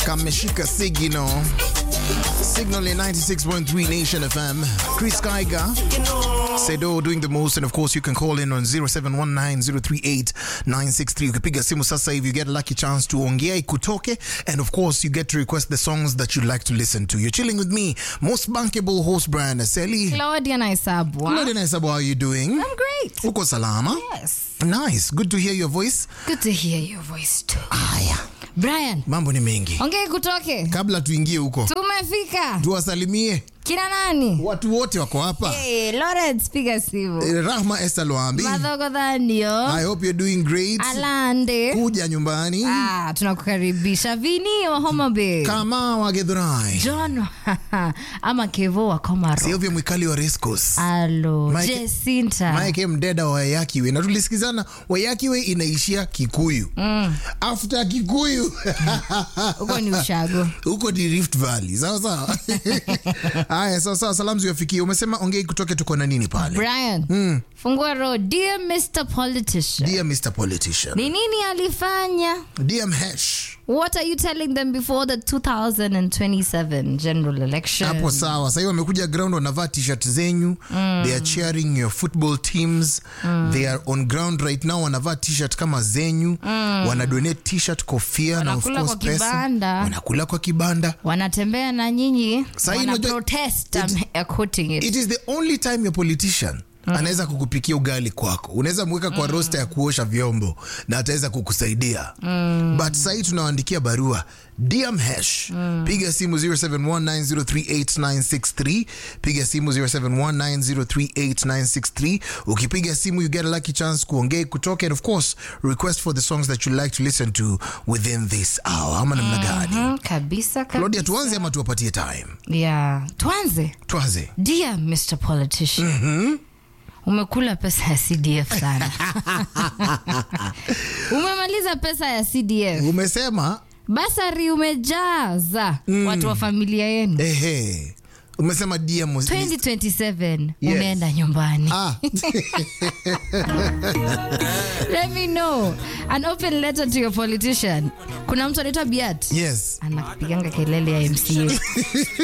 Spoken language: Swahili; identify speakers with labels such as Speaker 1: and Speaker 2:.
Speaker 1: kameshika signal signal in 96.3 nation fm chris kaiga sedo doing the most and of course you can call in on 0719038963 ukipiga simu sasa hivi you get a lucky chance to ongea ikutoke and of course you get to request the songs that you'd like to listen to you're chilling with me most bankable host brian aseli
Speaker 2: Claudia Naisabwa.
Speaker 1: Claudia Naisabo, how are you doing
Speaker 2: I'm great.
Speaker 1: uko salama
Speaker 2: Yes.
Speaker 1: nice good to hear your voice
Speaker 2: Good to hear your voice too.
Speaker 1: haya
Speaker 2: Brian,
Speaker 1: mambo ni mengi
Speaker 2: ongea kutoke.
Speaker 1: kabla tuingie huko
Speaker 2: Tumefika.
Speaker 1: tuwasalimie
Speaker 2: Kina nani?
Speaker 1: watu wote wako hapa
Speaker 2: Hey, Lawrence piga simu.
Speaker 1: Eh, rahma esther lwambi
Speaker 2: Madhogo Dhanio.
Speaker 1: i hope you're doing great
Speaker 2: Alande.
Speaker 1: kuja nyumbani
Speaker 2: Ah, tunakukaribisha. Vini wa Homa Bay.
Speaker 1: kama wagedhurai
Speaker 2: John ama Kevo wa Komaro.
Speaker 1: silvia mwikali wa rescos
Speaker 2: Alo,
Speaker 1: Mike-
Speaker 2: Jacinta.
Speaker 1: mike mdeda wa wayakiwe na tulisikizana wayakiwe inaishia kikuyu mm. after kikuyu
Speaker 2: Huko ni ushago.
Speaker 1: huko ni rift valley sawa sawa haya sawa sawa salamu ziwafikie umesema ongei kutoke tuko na nini pale
Speaker 2: Brian. Fungua roho. Dear Mr. Politician.
Speaker 1: dear mr politician
Speaker 2: Ni nini alifanya?
Speaker 1: dear mhesh
Speaker 2: What are you telling them before the 2027 general election?
Speaker 1: hapo sawa sahii wamekuja ground wanavaa t-shirt zenyu mm. they are cheering your football teams mm. they are on ground right now wanavaa t-shirt kama zenyu mm. wanadonate t-shirt kofia na of
Speaker 2: Wanakula
Speaker 1: course
Speaker 2: kwa
Speaker 1: pesa
Speaker 2: kibanda.
Speaker 1: wanakula kwa kibanda
Speaker 2: wanatembea na nyinyi
Speaker 1: Sahi
Speaker 2: wana
Speaker 1: unajua-
Speaker 2: protest
Speaker 1: it-
Speaker 2: I'm uh, quoting it.
Speaker 1: it is the only time your politician anaweza kukupikia ugali kwako unaweza mweka kwa rosta ya kuosha vyombo na ataweza kukusaidia mm. but sahii tunawaandikia barua dm hash piga simu 0719038963 piga simu 0719038963 ukipiga simu you get a lucky chance kuongea kutoka and of course request for the songs that you like to listen to within this hour ama namna gani
Speaker 2: Mm, kabisa
Speaker 1: claudia
Speaker 2: kabisa.
Speaker 1: tuanze ama tuwapatie time
Speaker 2: yeah. tuanze
Speaker 1: tuanze
Speaker 2: dear mr politician umekula pesa ya cdf sana umemaliza pesa ya cdf
Speaker 1: umesema
Speaker 2: basari umejaza watu wa familia yenu
Speaker 1: ehe umesema dia mos-
Speaker 2: 2027
Speaker 1: Yes.
Speaker 2: umeenda nyumbani
Speaker 1: ah,
Speaker 2: let me know an open letter to your politician kuna mtu anaitwa biat
Speaker 1: yes
Speaker 2: anakupiganga kelele ya mca